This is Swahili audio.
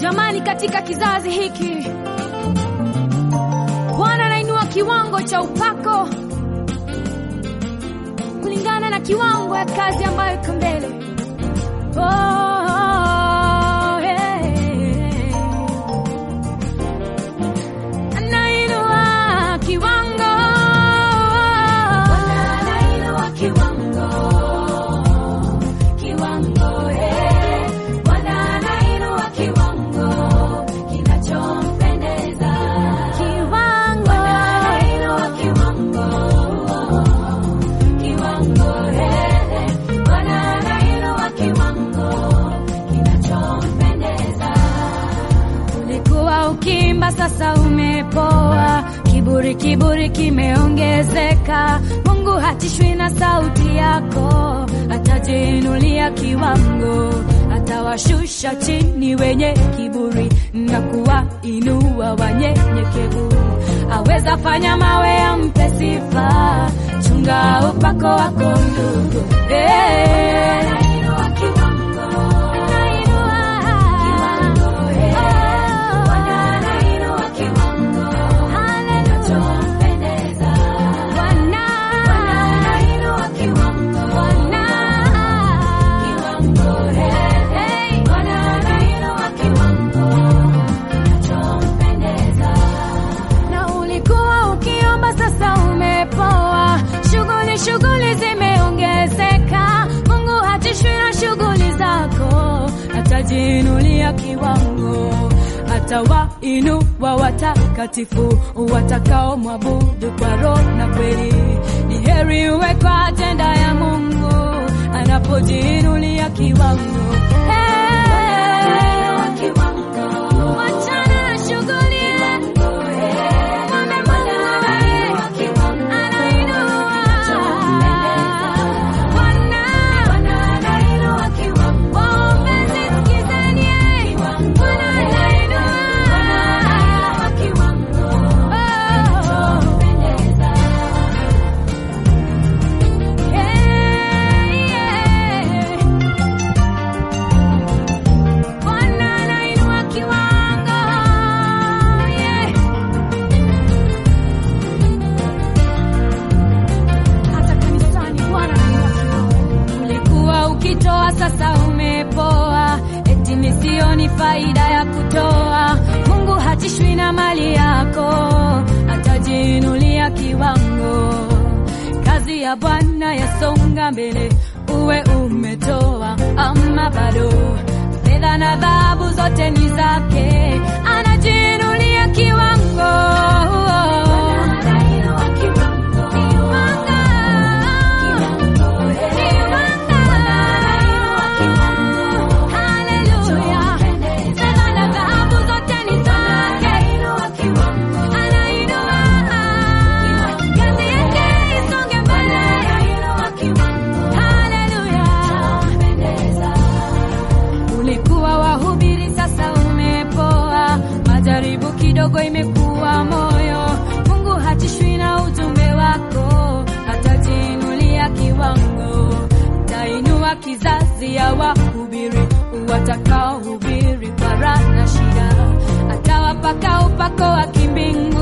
Jamani, katika kizazi hiki Bwana anainua kiwango cha upako kulingana na kiwango ya kazi ambayo iko mbele. Oh, yeah. Anainua kiwango. Bwana anainua kiwango. Kiwango, eh. Bwana anainua kiwango kinachompendeza. Bwana anainua kiwango. Kiwango, eh. Bwana anainua kiwango kinachompendeza. Ulikuwa ukimba, sasa umepoa. Kiburi, kiburi kimeongezeka. Mungu hatishwi na sauti yako, atajiinulia kiwango, atawashusha chini wenye kiburi na kuwainua wanyenyekevu. Aweza fanya mawe yampe sifa, chunga upako wako ndugu. Eh. Anainua kiwango. Anainua. Oh. Bwana anainua kiwango. Kinachompendeza. Bwana. Bwana anainua kiwango. Bwana. Kiwango, eh, eh. Bwana anainua kiwango. Kinachompendeza na ulikuwa ukiomba, sasa umepoa. Shughuli shughuli zimeongezeka. Mungu hatishwi na shughuli zako, atajiinulia kiwango, atawainua watakatifu watakao mwabudu kwa roho na kweli. Ni heri uwe kwa ajenda ya Mungu anapojiinulia kiwango. Hey, wachana na shughuli Mwombe Mungu anainua. Bwana, waombezi sikizeni, Bwana anainua. Oh. Yeah, yeah. Bwana anainua kiwango. Yeah. Hata kanisani Bwana anainua kiwango. Ulikuwa ukitoa, sasa umepoa, eti misioni faida ya kutoa. Mungu hatishwi na mali yako, atajiinulia kiwango. Kazi ya Bwana yasonga mbele, uwe umetoa ama bado. Fedha na dhahabu zote ni zake, anajiinulia kiwango. Haleluya. Fedha na dhahabu zote ni zake. Anainua. Kazi yake isonge mbele. Haleluya. Ulikuwa wahubiri, sasa umepoa. Majaribu kidogo imekuwa moyo. Mungu hatishwi na ujumbe wako, atajiinulia kiwango. Tainua kizazi ya wahubiri watakaohubiri kwa raha na shida, atawapaka upako wa kimbingu